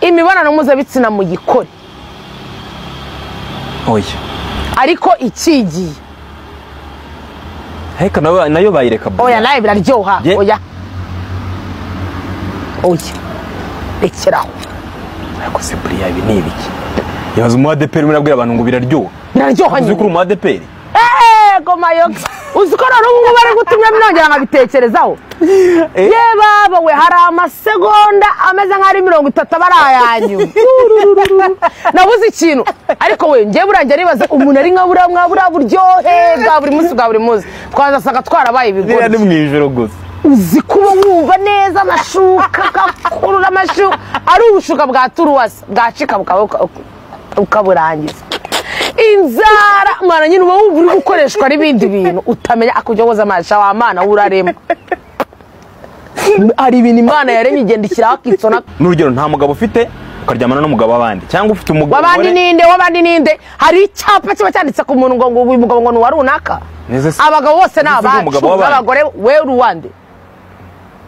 imibonano mpuzabitsina muyikore oya ariko ikigiye heka nawe nayo bayireka burya. oya nawe biraryoha Ye- oya oya rekeraho ariko se buriya ibi ni ibiki yabaza umuadeperi murabwira abantu ngo biraryoha biraryoha uzi ko uri nyine umuadeperi eeeeh mayoga uzi ko rero ubu ngubu bari gutumya nongera nkabitekerezaho ye baba we hari amasegonda ameze nk'aho ari mirongo itatu aba ari ayanyu nabuze ikintu ariko we njyewe burangiye nibaza umuntu ari nka buriya mwa buriya buryohe bwa buri munsi bwa buri munsi twazasanga twarabaye biriya ni ibigoryi mu ijoro gusa uzi kuba wumva neza amashuka ugakurura amashuka ari ubushuka bwa turuwasi bwacika bukaba- uka- ukaburangiza inzara mwana nyine uba wumva uri gukoreshwa n'ibindi bintu utamenya akujya woza amasha wa mana urarema hari ibintu imana yaremye igenda ishyiraho akitsona n'urugero nta mugabo ufite ukaryamana n'umugabo w'abandi cyangwa ufite umugabo wabandi umugore- ninde wabandi ninde hari icyapa kiba cyanditse ku muntu ngo ngo uyu mugabo ngo ni uwa runaka Neze se- abagabo bose ni Neze se uyu abacu mugabo w'abandi? n'abagore we ruwande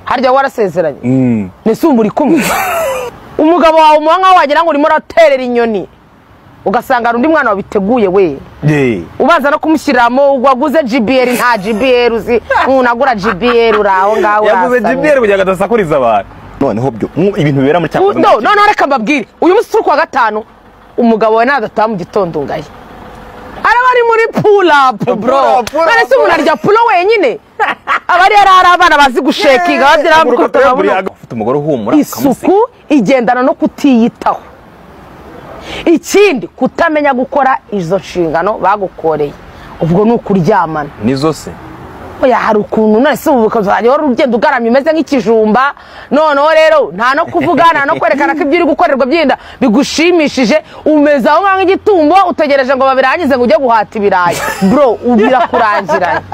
harya warasezeranye Mm. mbese ubu muri kumwe umugabo wawe umuha nkaho wagira ngo urimo uraterera inyoni ugasanga hari undi mwana wabiteguye we Ye. ubanza no kumushyiriramo waguze gbl nta gbl uzi ntunagura gbl uri aho ngaho yaguze urasamye. jibiyeri kugira ngo adasakuriza abantu noneho byo mu- ibintu bibera muri U- no cyakoze noneho reka mbabwire uyu munsi turi kuwa gatanu umugabo we nadataha mu gitondo ngaye araba ari muri pulapu bro Pull up, pull up. none se umuntu arya pulo wenyine aba ari yari ari abana bazi gushekinga babyira bukotera ufite umugore uhumura ukamusiga. isuku igendana no kutiyitaho ikindi kutamenya gukora izo nshingano bagukoreye ubwo ni ukuryamana nizo se oya hari ukuntu none se ubu ukazajya wari ugenda ugaramye umeze nk'ikijumba noneho rero nta no kuvuga nta no kwerekana ko ibyo uri gukorerwa byenda bigushimishije umeze aho ngaho nk'igitumbo utegereje ngo babirangize ngo ujye guhata ibirayi bro u- birakurangiranye